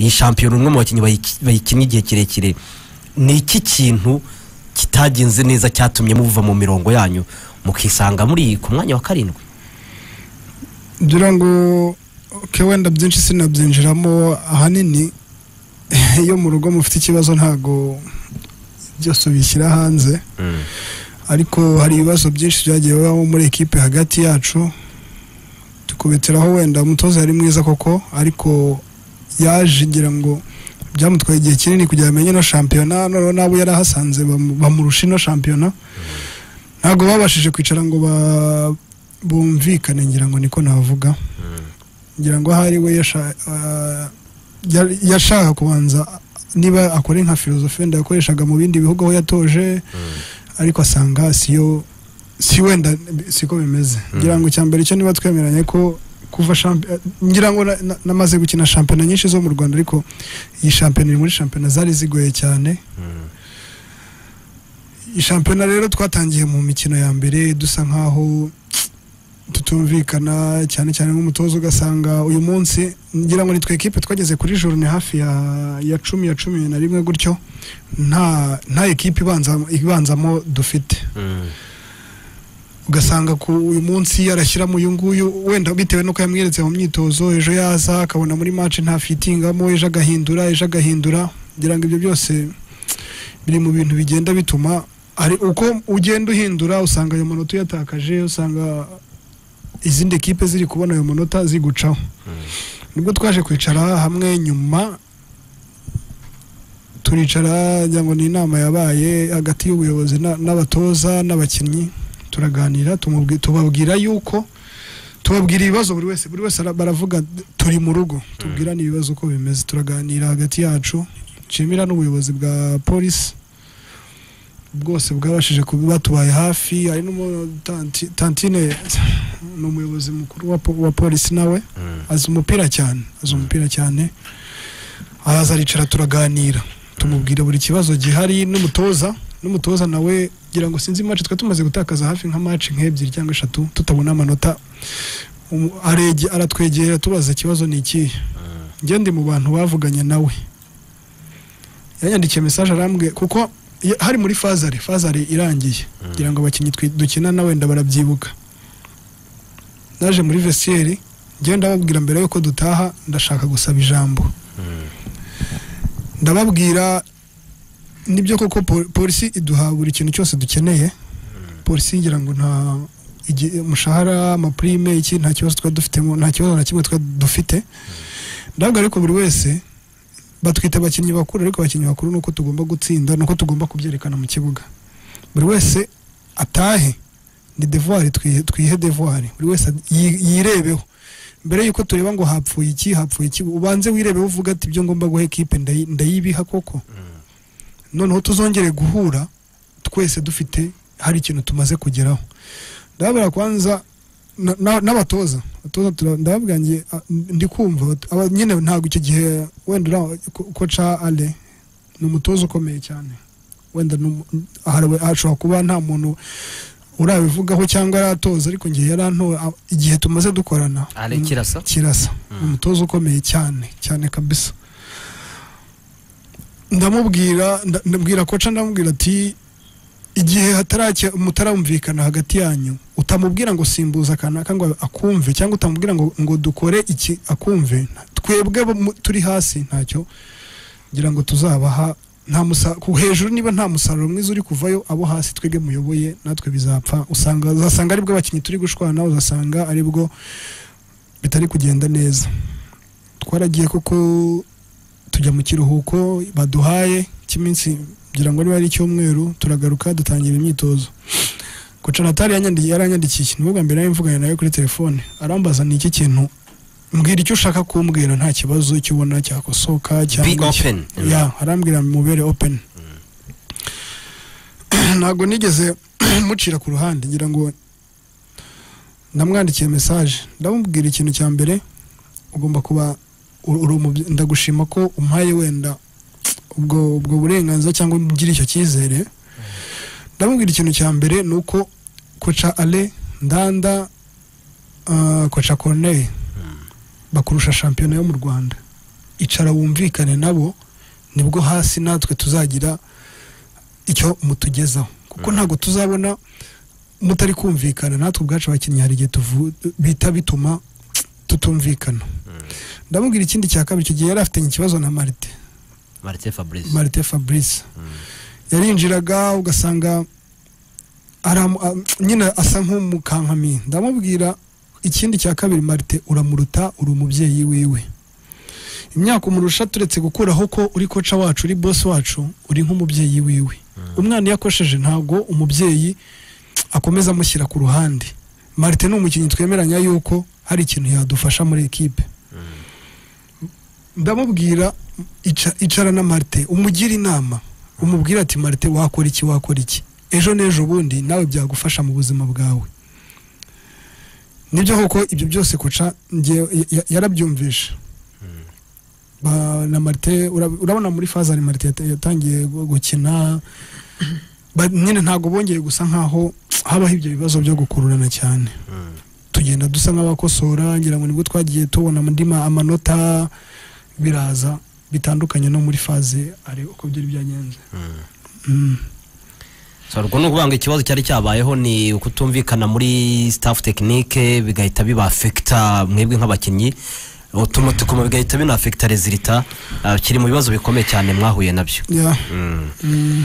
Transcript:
iyi shampiyona umwe mu bakinnyi bayikinnye igihe kirekire ni iki kintu kitagenze neza cyatumye muva mu mirongo yanyu mukisanga muri ku mwanya wa karindwi ngira ngo ke wenda byinshi sinabyinjiramo ahanini iyo mu rugo mufite ikibazo ntabwo byose ubishyira hanze ariko hari ibibazo byinshi byagiye bibamo muri ekipe hagati yacu tukubitiraho wenda umutoza yari mwiza koko ariko yaje ngira ngo byamutwaye igihe kinini kugira ngo amenye ino shampiyona noneho n'abo yari ahasanze bamurusha ino shampiyona ntabwo babashije kwicara ngo bumvikane ngira ngo niko navuga ngira ngo ahari we yashaka kubanza niba akora nka filozofi wenda yakoreshaga mu bindi bihugu aho yatoje ariko asanga siyo si wenda siko bimeze ngira ngo mbere cyo niba twemeranye ko kuva ngira ngo namaze gukina shampiyona nyinshi zo mu rwanda ariko iyi shampiyona iri muri shampiyona zari zigoye cyane iyi shampiyona rero twatangiye mu mikino ya mbere dusa nk'aho tutumvikana cyane cyane nk'umutoza ugasanga uyu munsi ngira ngo nitwe ekipe twageze kuri joro ni hafi ya cumi ya cumi na rimwe gutyo nta nta ekipe ibanzamo dufite ugasanga ku uyu munsi yarashyiramo uyu nguyu wenda bitewe n'uko yamweretse mu myitozo ejo yaza akabona muri maci nta fitingamo ejo agahindura ejo agahindura ngira ngo ibyo byose biri mu bintu bigenda bituma hari uko ugenda uhindura usanga ayo manota uyatakaje usanga izindi ekipe ziri kubona ayo manota zigucaho nibwo twaje kwicara hamwe nyuma turicara ngo ni inama yabaye hagati y'ubuyobozi n'abatoza n'abakinnyi turaganira tubabwira yuko tubabwira ibibazo buri wese buri wese baravuga turi mu rugo tubwirane ibibazo uko bimeze turaganira hagati yacu nshimira n'ubuyobozi bwa polisi bwose bwabashije kuba batubaye hafi hari n'umutantine ni umuyobozi mukuru wa polisi nawe azi umupira cyane azi umupira cyane araza aricara turaganira tumubwira buri kibazo gihari n'umutoza n'umutoza nawe ngira ngo sinzi maci twari tumaze gutakaza hafi nka maci nk'ebyiri cyangwa eshatu tutabona amanota aratwegera tubaza ikibazo ni ikihe ngende mu bantu bavuganye nawe yanyandikiye mesaje arambwiye kuko hari muri fazare fazare irangiye kugira ngo abakinnyi dukina wenda barabyibuka naje muri vesiyeri ngenda babwira mbere yuko dutaha ndashaka gusaba ijambo ndababwira nibyo koko polisi iduha buri kintu cyose dukeneye polisi ngira ngo nta umushahara amapurime iki nta kibazo twari dufitemo nta kibazo na kimwe twari dufite ndabwo ariko buri wese batwita abakinnyi bakuru ariko abakinnyi bakuru ni uko tugomba gutsinda ni uko tugomba kubyerekana mu kibuga buri wese atahe ni devuwari twihe devuwari buri wese yirebeho mbere y'uko tureba ngo hapfuye iki hapfuye iki ubanze wirebeho uvuga ati ibyo ngomba guha ekipe ndayibiha koko noneho tuzongere guhura twese dufite hari ikintu tumaze kugeraho ndababwira kwanza n'abatoza ndababwangiye ndi kumva nyine ntabwo icyo gihe wenda koca ale ni umutoza ukomeye cyane wenda ashobora kuba nta muntu urabivugaho cyangwa aratoza ariko ngiye yarantoye igihe tumaze dukorana kirasa kirasa ni umutoza ukomeye cyane cyane kabisa ndamubwira ndabwira koca ndamubwira ati igihe mutarumvikana hagati yanyu utamubwira ngo simbuza kanaka ngo akumve cyangwa utamubwira ngo ngo dukore iki akumve twebwe turi hasi ntacyo ngira ngo tuzabaha hejuru niba nta musaruro mwiza uri kuvayo abo hasi twebwe muyoboye natwe bizapfa usanga uzasanga aribwo abakinnyi turi gushwana uzasanga aribwo bitari kugenda neza twaragiye kuko tujya mu kiruhuko baduhaye cy'iminsi kugira ngo niba ari icyumweru turagaruka dutangira imyitozo kocanatari yaranyandikiye ni ubwa mbere mvuganye nawe kuri telefone arambaza ni iki kintu mbwira icyo ushaka kumbwira nta kibazo icyo ubona cyakosoka cyangwa arambwira mubere openi ntabwo nigeze mucira ku ruhande ngira ngo namwandikiye mesaje ndamubwira ikintu cya mbere ugomba kuba ndagushima ko umpaye wenda ubwo ubwo burenganzira cyangwa ugira icyo cyizere ndamubwira ikintu cya mbere ni uko koca ale ndanda koca corney bakurusha shampiyona yo mu rwanda icara wumvikane nabo nibwo hasi natwe tuzagira icyo mutugezaho kuko ntabwo tuzabona mutari kumvikana natwe ubwacu abakinnyi hari igihe tuvu- bihita bituma tutumvikana ndamubwira ikindi cya kabiri icyo gihe yari afitanye ikibazo na marite marite fabrice marite fabrice yarinjiraga ugasanga aramu- a- nyine asa nk'umukankamiye ndamubwira ikindi cya kabiri marite uramuruta uri umubyeyi wiwe imyaka umurusha turetse gukuraho ko uri koca wacu uri bosi wacu uri nk'umubyeyi wiwe umwana iyo akosheje ntabwo umubyeyi akomeza amushyira ku ruhande marite ni umukinnyi twemeranya yuko hari ikintu yadufasha muri ekipe ndamubwira ica- icara na marite umugire inama umubwire ati marite wakora iki wakora iki ejo n'ejo bundi nawe byagufasha mu buzima bwawe nibyo koko ibyo byose koca njye- ya- yarabyumvishe Ba- na marite urab- urabona muri fazari marite yata- yatangiye gu- gukina Ba- nyine ntabwo bongeye gusa nkaho habaho ibyo bibazo byo gukururana cyane tugenda dusa nk'abakosora ngira ngo nibwo twagiye tubona andi ma- amanota biraza bitandukanye no muri faze ari uko byari byagenze Mm. So, urwo ni ukuvuga ngo ikibazo cyari cyabayeho ni ukutumvikana muri staff tekinike bigahita bibafekita mwebwe nk'abakinnyi utumutuma bigahita binafekita rezilita kiri mu bibazo bikomeye cyane mwahuye nabyo Yeah. Mm. Mm.